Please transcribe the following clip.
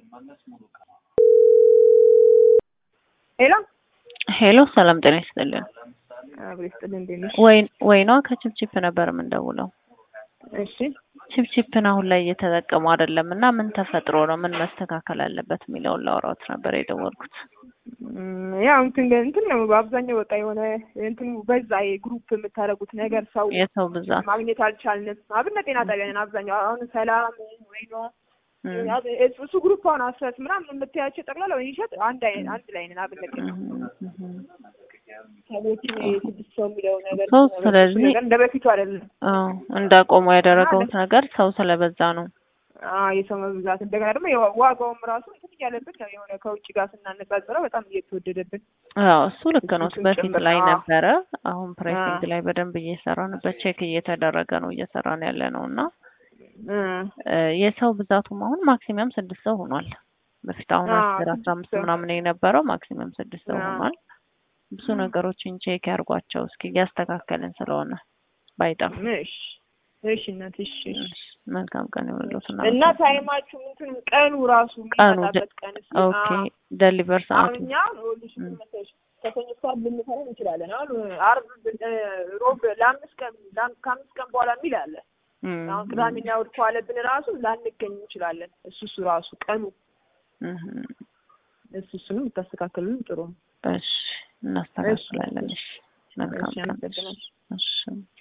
ሄሎ ሄሎ ሰላም ጤና ይስጥልን። አብሬ ስጥል እንዴት ነሽ? ወይ ወይኗ ከችፕችፕ ነበር የምንደውለው። እሺ ችፕችፕን አሁን ላይ እየተጠቀሙ አይደለም እና ምን ተፈጥሮ ነው ምን መስተካከል አለበት የሚለውን ላውራት ነበር የደወልኩት። እም፣ ያው እንትን እንትን ነው በአብዛኛው በቃ የሆነ እንትን በዛ የግሩፕ የምታደርጉት ነገር ሰው የሰው ብዛት ማግኘት አልቻልንም። አብነት ጤና ጣቢያ ነን አብዛኛው አሁን ሰላም ወይኗ እም፣ እሱ ግሩፕ አሁን አስረት ምናምን የምታያቸው ጠቅላላ ወይ ይሸጥ አንድ አይ- አንድ ላይ ነን አብነት ጤና እም፣ እም። ሰዎችን ስድስት ሰው የሚለው ነገር ሰው ስለዚህ ነገር እንደ በፊቱ አይደለም። አዎ እንዳቆሙ ያደረገውት ነገር ሰው ስለበዛ ነው። አዎ የሰው መብዛት እንደገና ደግሞ የዋ- ዋጋውም ራሱ እንትን እያለብን ነው የሆነ ከውጭ ጋር ስናነጻጽረው በጣም እየተወደደብን አዎ እሱ ልክ ነው። እሱን በፊት ጭምር ላይ ነው። ነበረ። አሁን ፕራይሲንግ አዎ። ላይ በደንብ እየሰራንበት ቼክ እየተደረገ ነው እየሰራን ያለ ነው እና እ እ የሰው ብዛቱም አሁን ማክሲመም ስድስት ሰው ሆኗል። በፊት አሁን አዎ፣ አስር አስራ ስድስት አምስት ሰው። ምናምን የነበረው ማክሲመም ስድስት ሰው አዎ። ሆኗል። ብዙ ነገሮችን ቼክ ያርጓቸው እስኪ እያስተካከልን ስለሆነ ባይጠፉ። እሺ እሺ እናት እሺ እሺ። እሺ፣ መልካም ቀን ይሁንልዎት እና እና ታይማችሁ እንትን ቀኑ ራሱ ቀኑ የሚመጣበት ቀን እስኪ ኦኬ አዎ። ደሊቨር አሁን ሰዓቱ እኛ ይኸውልሽ ምን መሰለሽ ከሰኞ እስከ ዓርብ ልንሰራ እንችላለን። አሁን ዓርብ እ፣ ሮብ ለአምስት ቀን ለአም- ከአምስት ቀን በኋላ የሚል አለ። እም፣ አሁን ቅዳሜና እሑድ ከዋለብን ራሱ ላንገኝ እንችላለን። እሱ እሱ ራሱ ቀኑ እም፣ እሱ እሱንም ብታስተካክሉልን ጥሩ ነው። እሺ እናስተካክላለን። እሺ መልካም እሺ ቀን። አመሰግናለሁ። እሺ